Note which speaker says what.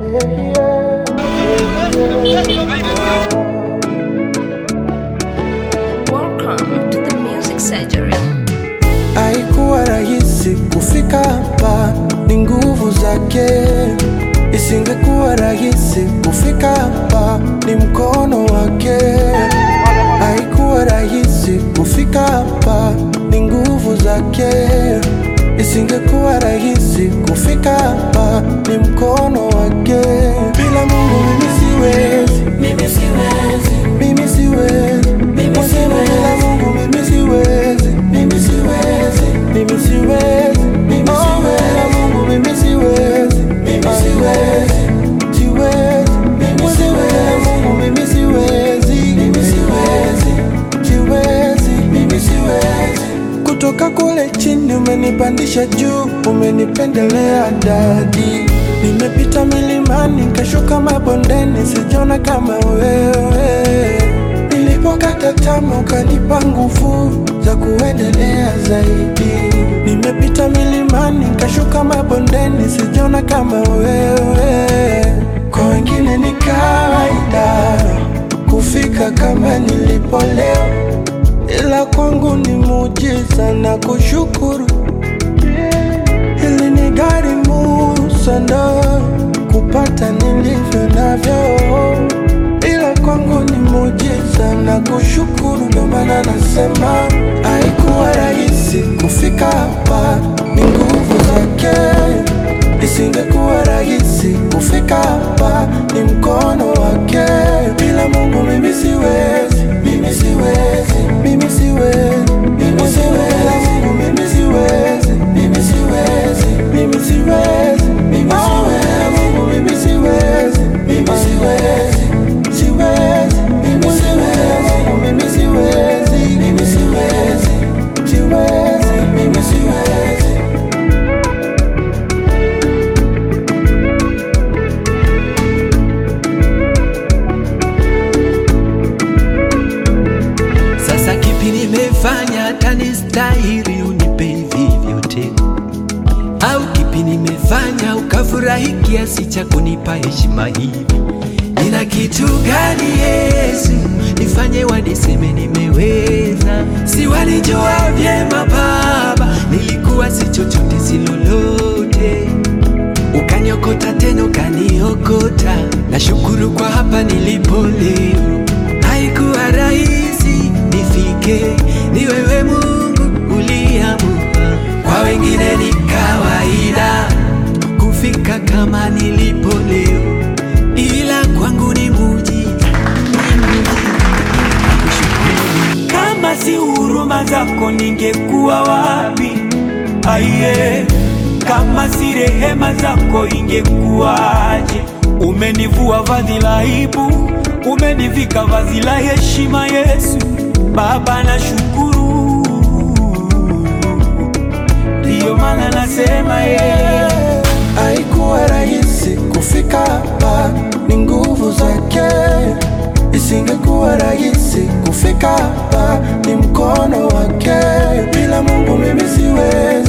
Speaker 1: Welcome to the Music Surgery.
Speaker 2: Haikuwa rahisi kufika hapa, ni nguvu zake. Isingekuwa rahisi kufika hapa, ni mkono wake. Haikuwa rahisi kufika hapa, ni nguvu zake. Isingekuwa rahisi kufika hapa, ni mkono wake. Bila Mungu mimi siwezi, mimi siwezi, mimi siwezi, mimi siwezi. Bila Mungu mimi siwezi, mimi siwezi, mimi siwezi, mimi siwezi. Bila Mungu mimi siwezi, mimi siwezi, siwezi, mimi siwezi. Bila Mungu mimi siwezi, mimi siwezi, siwezi, mimi siwezi. Kutoka kule chini umenipandisha juu, umenipendelea dadi. Nimepita milimani nikashuka mabondeni, sijona kama wewe. Nilipokata tamaa ukanipa nguvu za kuendelea zaidi. Nimepita milimani nikashuka mabondeni, sijona kama wewe. Kwa wengine ni kawaida kufika kama nilipo leo ila kwangu ni muujiza na kushukuru. Hili ni gharimu sana kupata nilivyo navyo, ila kwangu ni muujiza na kushukuru. Ndo maana nasema haikuwa rahisi kufika hapa, ni nguvu zake. Isingekuwa rahisi kufika hapa, ni mkono wake. Bila Mungu mimi siwezi, mimi siwezi, mimi siwezi, mimi siwezi. Bila Mungu mimi siwezi, mimi siwezi, mimi siwezi, mimi siwezi. Bila Mungu mimi siwezi, mimi siwezi, siwezi, mimi siwezi. Bila Mungu mimi siwezi, mimi siwezi, siwezi, mimi siwezi.
Speaker 3: Sasa kipi nimefanya hata nistahili unipe hivi vyote? Au kipi nimefanya ukafurahi kiasi cha kunipa heshima hivi? Nina kitu gani Yesu nifanye waniseme nimeweza? Si walijua vyema Baba, nilikuwa si chochote si lolote ukaniokota tena ukaniokota. Nashukuru kwa hapa nilipo leo. Haikuwa rahisi nifike, ni wewe Mungu uliamua. Kwa wengine ni kawaida kufika kama nilipo leo, ila kwangu ni muujiza, ni muujiza. Nakushukuru.
Speaker 4: Kama si huruma zako ningekuwa wapi? Aiye, kama si rehema zako ingekuwaje? Umenivua vazi la aibu, umenivika vazi la heshima. Yesu Baba, nashukuru, ndiyo maana nasema yeye
Speaker 2: Haikuwa rahisi kufika hapa, ni nguvu zake. Isingekuwa rahisi kufika hapa, ni mkono wake. Bila Mungu mimi siwezi,